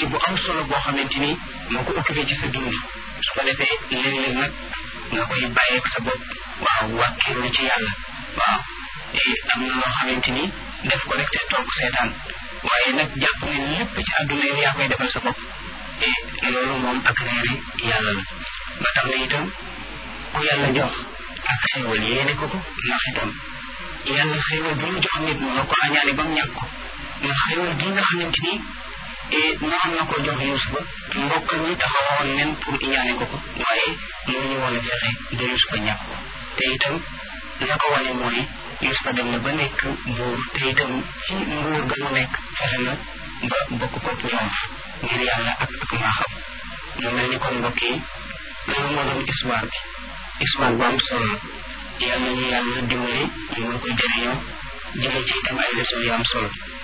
activité bu am solo boo xamante ni moo ko occupé ci sa dund su ko defee léeg-léeg nag nga koy bàyyeeg sa bopp waaw wàkkiirlu ci yàlla waaw am na loo xamante ni def ko rek te toog seetaan waaye nag jàpp ne lépp ci àdduna yi yaa koy defal sa bopp et loolu moom ak réeri yàlla la ba tax na itam ku yàlla jox ak xéewal yéene ko ko ndax itam yàlla xéewal bi mu jox nit mu ko añaane ba mu ñàkk ko ndax xéewal gi nga xamante ni naroon na ko jox Yuusufa mbokk ñi taxawoon nen pour iñaane ko ko waaye mënuñu woon a fexe ba Yuusufa ñàkk ko te itam la ko wane mooy Yuusufa dem na ba nekk buur te itam ci nguur ga mu nekk fexe na ba bokk ko triomphe ngir yàlla ak ak maaxam mu mel ni kon mbokk yi loolu moo doon histoire bi histoire bu am solo la yàlla ñu yàlla dimbali ñu mën koy jëriñoo jële ci itam ay leçon yu am solo